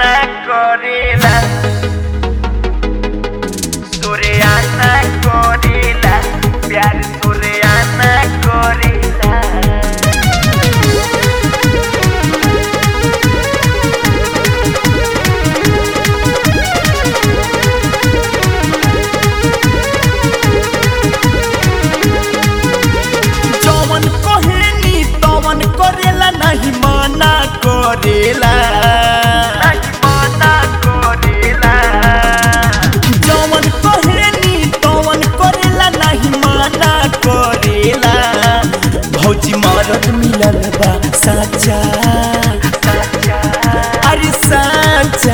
Soriana Gorila Soriana Gorila प्यार Soriana Gorila जवन कहेनी तवन करेला नहीं मना करेला Nahi mana Gorila जवन कहेनी तवन करेला नहीं मना करेला भौजी मरद मिलल बा साचा अरे साचा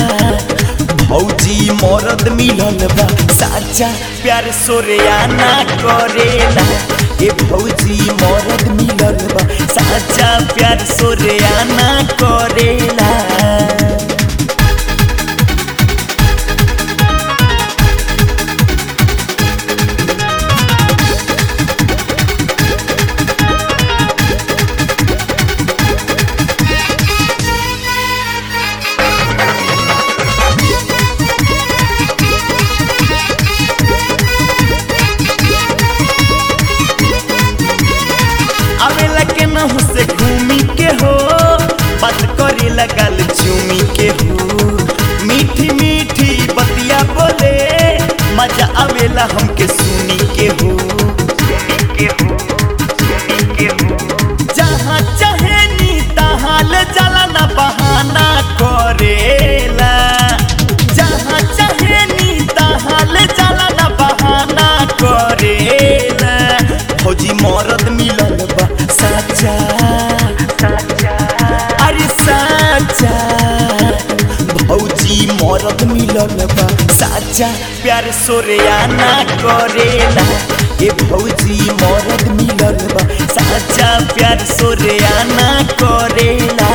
भौजी मरद मिलल बा साचा प्यार सोरेयाना करेला ए भौजी मरद मिलल बा साचा प्यार सोरेयाना करेला आवेला के नहु से घूमी के हो बात करे लगल चूमी के हो मीठी मीठी बतिया बोले मजा आवेला हमके सुनी के हो के हो सुनी के हो जहाँ चाहे नी तहाँ ले जाला ना बहाना करेला जहाँ चाहे नी तहाँ ले जाला ना बहाना करेला फौजी मरद मिलल बा साचा साचा अरे साचा भौजी मरद मिलल बा साचा प्यार सोरेयाना करेला ए भौजी मरद मिलल बा साचा प्यार सोरेयाना करेला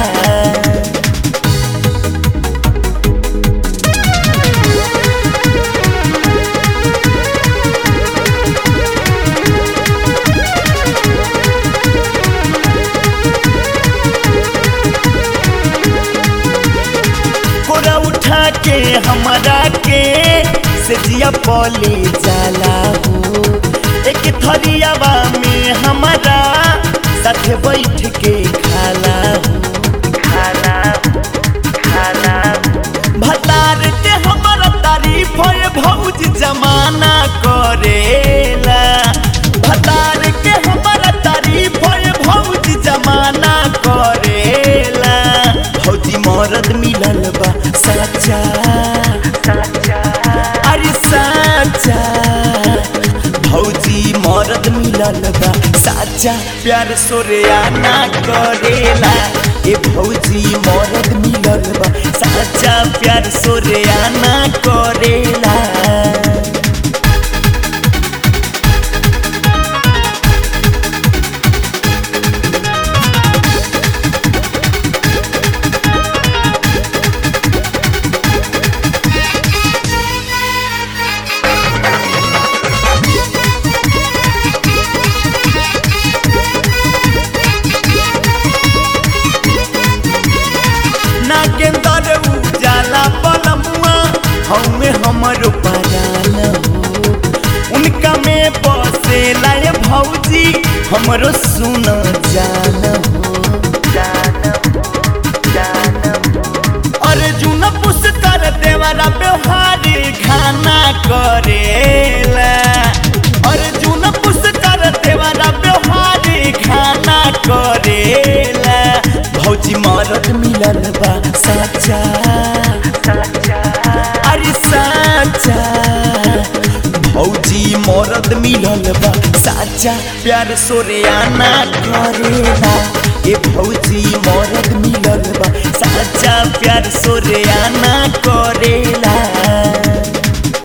कोरा उठा के हमारा के से जिया पले जाला हो एक थरियावा में हमारा साथ बैठ के खाला हो खाना खाना भतार के हमारा तारीफ है भौज जमाना करेला भतार के हमारा तारीफ है भौज जमाना करेला भौजी मरद मिलल बा साचा साचा अरे साचा भौजी मरद मिलल बा साचा प्यार सोरेयाना करेला ए भौजी मरद मिलल बा साचा प्यार सोरेयाना करेला नागेंदर उजाला पलमुआ हमें हमरो परान हो उनका में बसे लाए भौजी हमरो सुन जान हो अर्जुन पुष्कर देवरा व्यवहारी खाना करेला अर्जुन पुष्कर देवरा व्यवहारी खाना करेला भौजी मरद मिलल बा साचा अरे साचा भौजी मरद मिलल बा साचा प्यार सोरेयाना करेला ए भौजी मरद मिलल बा साचा प्यार सोरेयाना करेला